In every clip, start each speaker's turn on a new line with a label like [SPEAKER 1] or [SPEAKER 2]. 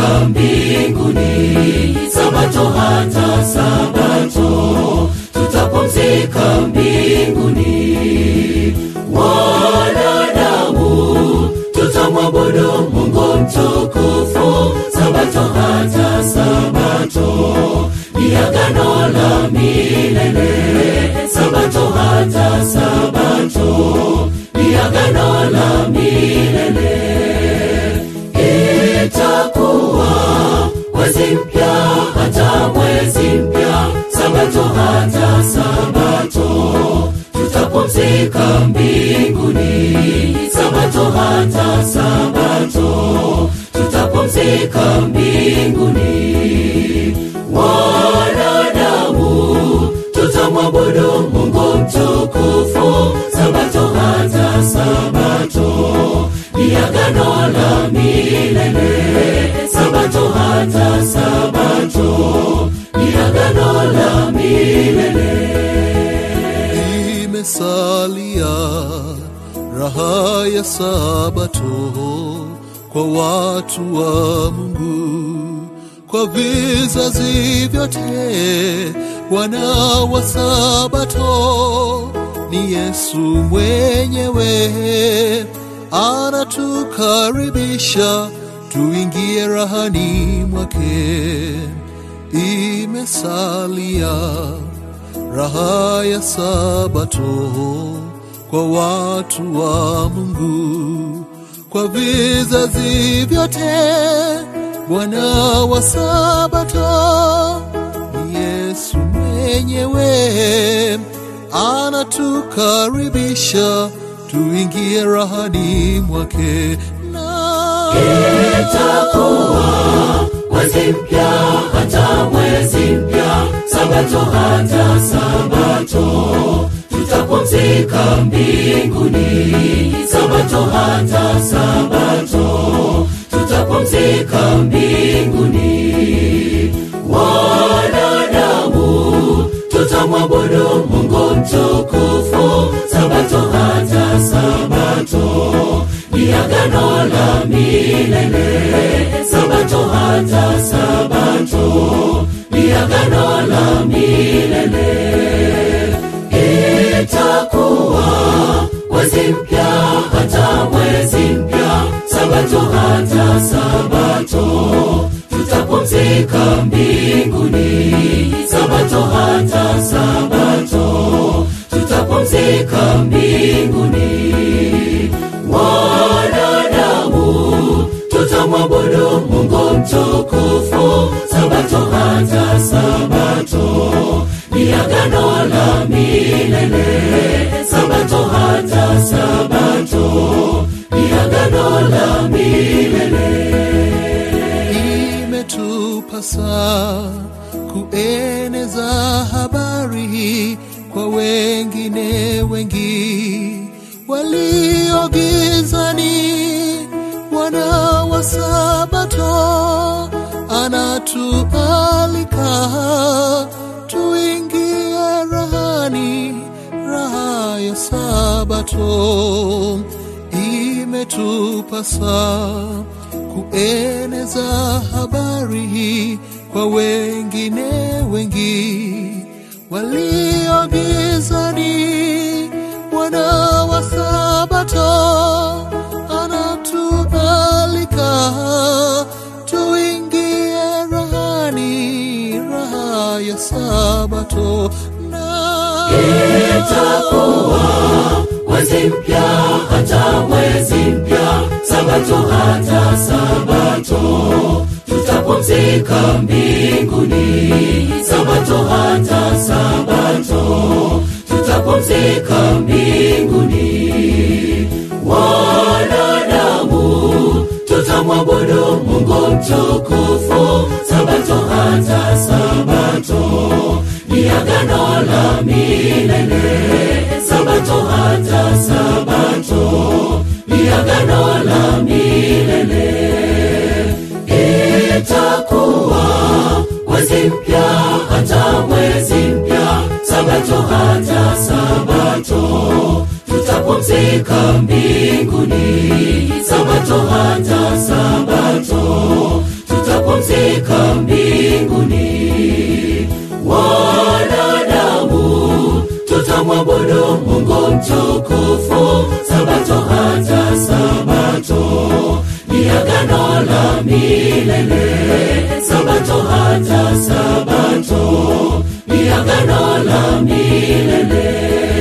[SPEAKER 1] tutapumzika mbinguni sabato hata sabato tutapumzika mbinguni wanadamu tutamwabudu mungu mtukufu sabato hata sabato ni agano la milele sabato hata sabato ni agano la milele itakuwa mwezi mpya hata mwezi mpya sabato hata sabato tutapumzika mbinguni sabato hata sabato tutapumzika mbinguni wanadamu tutamwabudu mungu mtukufu sabato hata sabato ni agano la milele sabato hata sabato ni agano la milele
[SPEAKER 2] imesalia raha ya sabato kwa watu wa mungu kwa vizazi vyote wana wa sabato ni yesu mwenyewe anatukaribisha tuingie rahani mwake imesalia raha ya sabato kwa watu wa mungu kwa vizazi vyote bwana wa sabato ni yesu mwenyewe anatukaribisha tuingie rahani mwake na
[SPEAKER 1] itakuwa mwezi mpya hata mwezi mpya sabato hata sabato tutapumzika mbinguni sabato hata sabato tutapumzika mbinguni wanadamu tutamwabudu mungu mtukufu sabato hata sabato ni agano la milele sabato hata sabato ni agano la milele itakuwa mwezi mpya hata mwezi mpya sabato hata sabato tutapumzika mbinguni sabato hata sabato tutapumzika mbinguni wanadamu tutamwabudu mungu mtukufu sabato hata sabato ni agano la milele sabato hata sabato ni agano la milele
[SPEAKER 2] imetupasa kueneza habari kwa wengine wengi waliogizani wana wa sabato anatualika tuingie rahani raha ya sabato imetupasa kueneza habari kwa wengine wengi waliogizani wana wa sabato anatualika tuingie rahani raha ya sabato na
[SPEAKER 1] itakuwa mwezi mpya hata mwezi mpya sabato hata sabato tutapumzika mbinguni sabato hata sabato tutapumzika mbinguni wanadamu tutamwabudu mungu mtukufu sabato hata sabato ni agano la milele sabato hata sabato ni agano la milele itakuwa mwezi mpya hata mwezi mpya sabato hata sabato tutapumzika mbinguni sabato hata sabato tuta mtukufu sabato hata sabato ni agano la milele sabato hata sabato ni agano la milele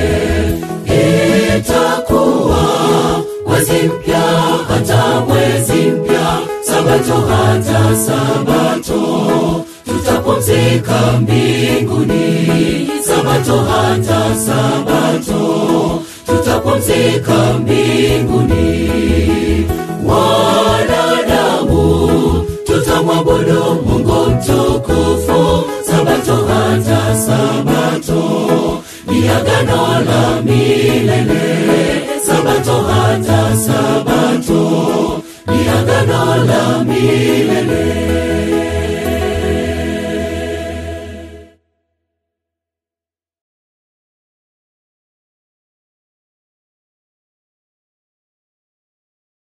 [SPEAKER 1] itakuwa mwezi mpya hata mwezi mpya sabato hata sabato tutapumzika mbinguni sabato hata sabato tutapumzika mbinguni wanadamu tutamwabudu mungu mtukufu sabato hata sabato ni agano la milele sabato hata sabato ni agano la milele